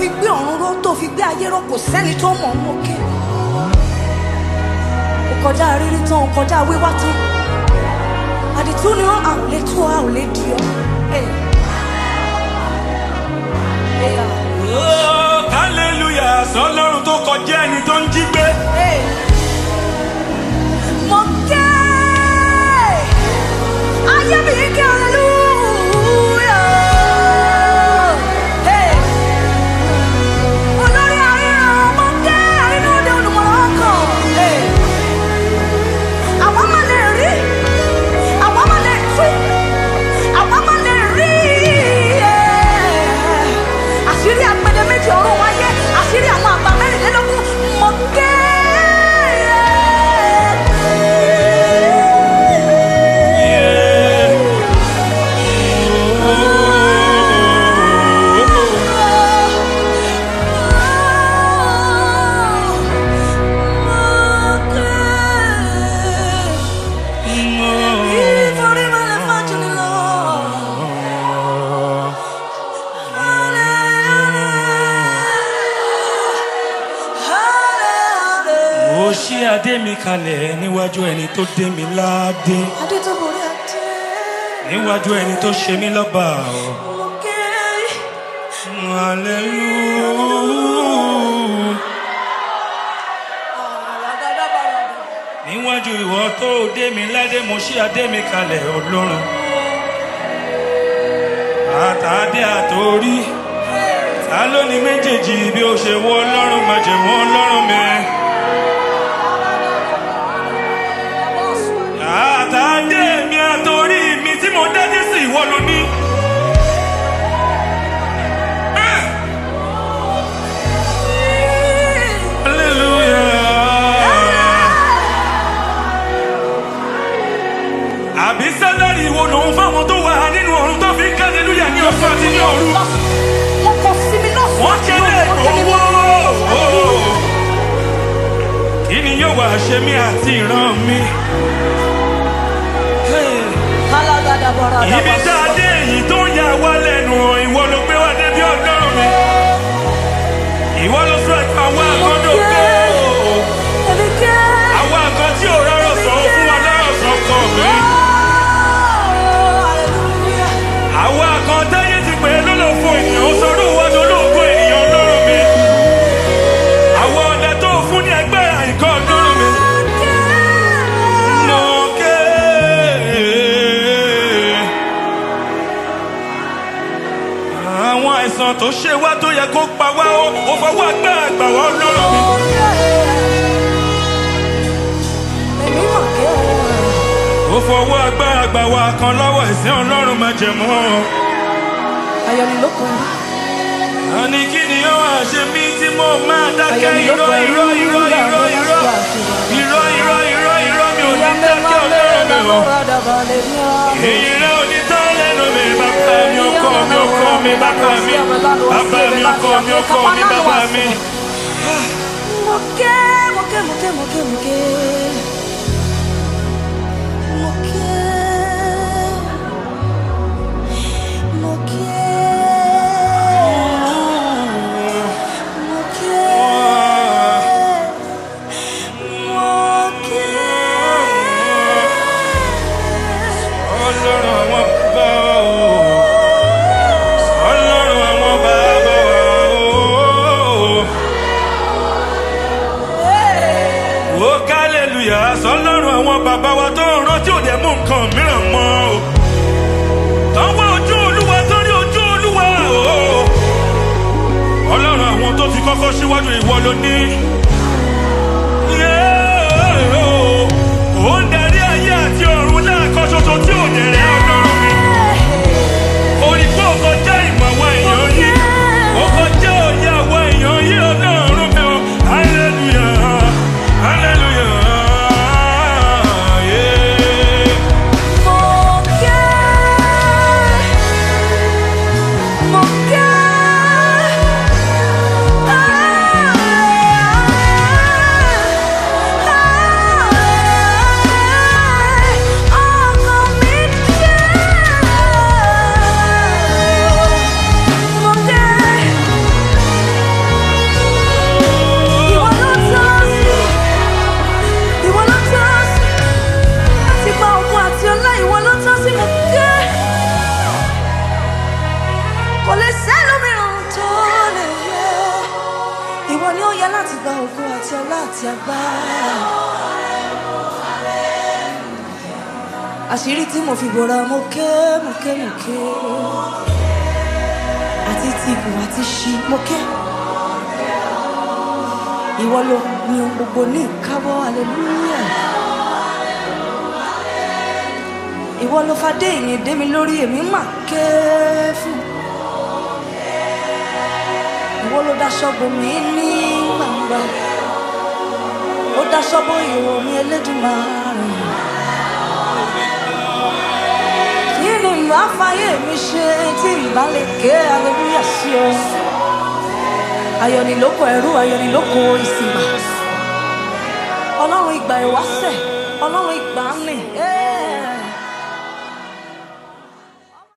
fi gbé ọ̀run ró tó fi gbé ayé ró kò sẹ́ni tó mọ̀ ọ́n mọ́kẹ́ ó kọjá rírí tán ó kọjá wíwá tán àdìtú ni wọn à ò lè tú ọ à ò lè di ọ. Hey. Hey, ah. Oh, hallelujah sọlọ́run tó kọjá ẹni tó ń jí gbé. Hey. Mọ̀kẹ́ ayé mi kí hallelujah. Hey. Olórí àríran mọ̀kẹ́ àrínúdé olùmọ̀ràn ọkàn. Hey. Àwa máa lè rí, àwa máa lè tú, àwa máa lè rí. yeah. Àṣírí apẹ̀dẹ méjì ọ̀run wáyé, àṣírí àwọn àgbà mẹ́rìnlélógún mọ̀kẹ́. Mo ṣí adé mi kalẹ̀ níwájú ẹni tó dé mi ládé. Níwájú ẹni tó ṣe mí lọ́ba. Hallelujah. Níwájú ìwọ tó dé mi ládé, mo ṣí adé mi kalẹ̀ ọlọ́run. Àtàdé àtòrí. Ta ló ní méjèèjì bí ó ṣe wọ́ ọlọ́run májẹ̀mú ọlọ́run mi? Àtàdé mi àtòrí mi tí mo dádé sí ìwọ ló ní. Ah! Hallelujah. Àbí sálárì wo lòun fáwọn tó wà nínú ọ̀run tó fi ń ká hallelujah ní ọ̀sán àti ní òru? Wọ́n kọ sí mi lọ́sàn-án. Wọ́n kéde owó. Kí ni yóò wá ṣe mí àti ìran mi? Ibi tá a dé èyí tó ń yà wá lẹ́nu ìwọ ló gbé wá débi ọ̀dọ́rùn mi. Ìwọ ló sọ ẹ̀ka àwọn àkọ́dọ̀ pé àwọn àkọ́ tí ò rọrọ̀ sọ ó fún wa lọ́rọ̀ sọ kọ̀ mí. Àwọn àkọ́ táyé ti pè é lólòfo ènìyàn ó sọdún wájú olóògbé ènìyàn lọ́rùn mi. Àwọn ọ̀dẹ tó fún ní ẹgbẹ́ àìkọ́ ọ̀dọ́rùn mi. Mo ké. Àwọn àìsàn tó ṣe wá tó yẹ kó pa wá ó ó fọwọ́ agbára àgbà wá lọ́rùn mi. Ó fọwọ́ agbára àgbà wá kan lọ́wọ́ ìsìn ọlọ́run máa jẹ mọ́. Àní kí ni ó wá ṣe mí tí mo máa dákẹ́ irọ́ irọ́ irọ́ irọ́ irọ́ irọ́ irọ́ irọ́ irọ́ mi ò ní dákẹ́ ọlọ́run mi o. Èyí rẹ̀ ò ní tán lẹ́nu mi bàbá mi ọkọ mi ọkọ mi bàbá mi bàbá mi ọkọ mi ọkọ mi bàbá mi. Moke, moke, moke, moke, moke. Moke. Moke. Moke. Moke. Ọlọ́run àwọn bàbá o. Ọlọ́run àwọn bàbá o. Ó kálẹ̀lúyà ọlá àti agbára. àṣírí tí mo fi bòra mo ké mo ké mo ké àti ti ìbò àti ṣí mo ké ìwọ ló ní ohun gbogbo ní ìkáwọ́ hallelujah ìwọ ló fadé ìyìn dé mi lórí èmi mà ké fún ìwọ ló daṣọ bò mí ní gbangba ó daṣọ bò ìwọ mi Elédùmarè. kí ni ìlú àfáyé mi ṣe tí ìbá lè ké hallelujah sí ọ ayọ̀nìlókò ẹrú ayọ̀nìlókò ìsìnbà ọlọ́run ìgbà ìwáṣẹ̀ ọlọ́run ìgbà ń lè. Yeah.